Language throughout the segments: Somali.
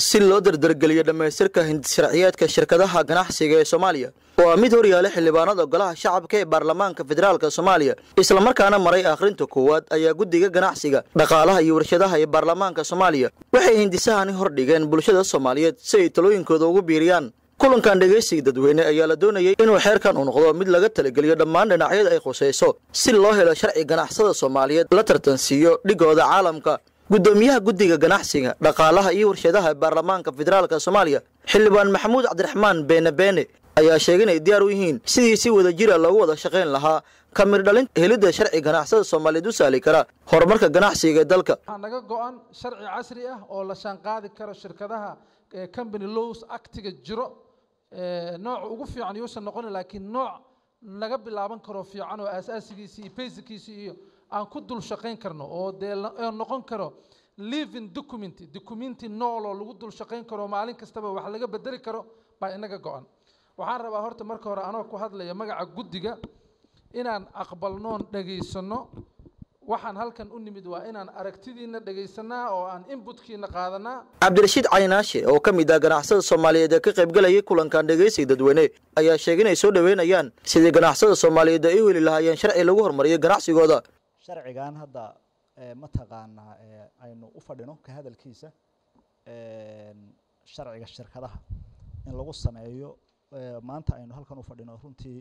si loo dardargeliyo dhammaystirka hindisharciyeedka shirkadaha ganacsiga ee soomaaliya waa mid horyaala xildhibaanada golaha shacabka ee baarlamaanka federaalk soomaaliya islamarkaana maray akhrinta koowaad ayaa guddiga ganacsiga dhaqaalaha iyo warshadaha ee baarlamaanka soomaaliya waxay hindisahani hordhigeen bulshada soomaaliyeed si ay talooyinkooda ugu biiriyaan kulankan dhegaysiga dadweyne ayaa la doonayay inuu xeerkan u noqdo mid laga talageliyo dhammaan dhinacyada ay khusayso si loo helo sharci ganacsada soomaaliyeed la tartansiiyo dhigooda caalamka guddoomiyaha guddiga ganacsiga dhaqaalaha iyo warshadaha baarlamaanka federaalk soomaaliya xildhibaan maxamuud cabdiraxmaan beene beene ayaa sheegay inay diyaar u yihiin sidii si wada jira loogu wada shaqayn lahaa ka mir dhalinta helidda sharci ganacsada soomaaliyeed u sahli kara horumarka ganacsiga ee dalka waxaa naga go-an sharci casri ah oo la shaanqaadi karo shirkadaha company lows actiga jiro nooc ugu fiican yuusan noqon laakiin nooc naga bilaaban karo fiican oo aasaasigiisi iyo basickiisi iyo aan ku dul shaqayn karno oo dee noqon karo living document documenti nool oo lagu dul shaqayn karo maalin kastaba wax laga bedeli karo baa inaga go-an waxaan rabaa horta marka hore anoo ku hadlaya magaca guddiga inaan aqbalnoon dhagaysano waxaan halkan u nimid waa inaan aragtidiina dhegaysanaa oo aan inbutkiina qaadanaa cabdirashiid caynaashe oo ka mid ah ganacsada soomaaliyeed ee ka qaybgalayay kulankan dhegaysiga dadweyne ayaa sheegay inay soo dhoweynayaan sidii ganacsada soomaaliyeed ay u heli lahaayeen sharci lagu horumariyo ganacsigooda sharcigan hadda mataqaanaa aynu u fadhino ka hadalkiisa sharciga shirkadaha in lagu sameeyo maanta aynu halkan u fadhino runtii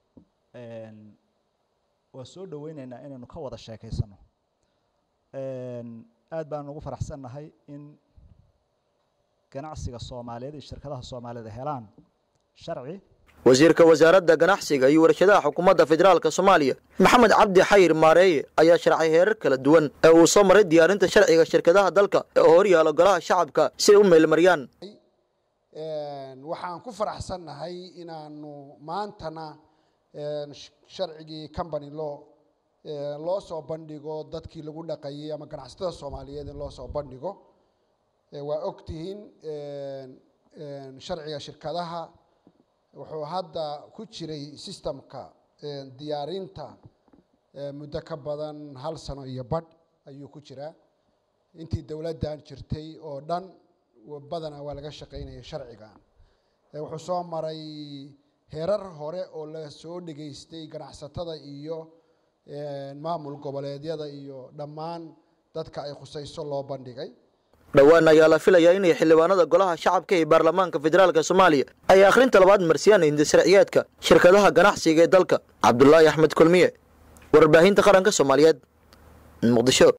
waa soo dhoweyneynaa inaynu ka wada sheekaysano aad baanu ugu faraxsannahay in ganacsiga soomaaliyeed iyo shirkadaha soomaaliyeed helaan sharci wasiirka wasaaradda ganacsiga iyo warshadaha xukuumadda federaalk soomaaliya maxamed cabdi xayir maareeye ayaa sharcay heerar kala duwan ee uu soo maray diyaarinta sharciga shirkadaha dalka oo horyaala golaha shacabka si ay u meelmariyaan waxaan ku faraxsannahay inaanu maantana sharcigii company law loo soo bandhigo dadkii lagu dhaqayay ama ganacsatada soomaaliyeed in loo soo bandhigo waa ogtihiin sharciga shirkadaha wuxuu hadda ku jiray systemka diyaarinta muddo ka badan hal sano iyo badh ayuu ku jiraa intii dowladdan jirtay oo dhan badana waa laga shaqaynaya sharcigan wuxuu soo maray heerar hore oo la soo dhegaystay ganacsatada iyo maamul goboleedyada iyo dhammaan dadka ay khusayso loo bandhigay dhowaan ayaa la filayaa inay xildhibaanada golaha shacabka ee baarlamaanka federaalk soomaaliya ay akhrinta labaad marsiyaan hindisharciyeedka shirkadaha ganacsiga ee dalka cabdulaahi axmed kulmiye warbaahinta qaranka soomaaliyeed muqdisho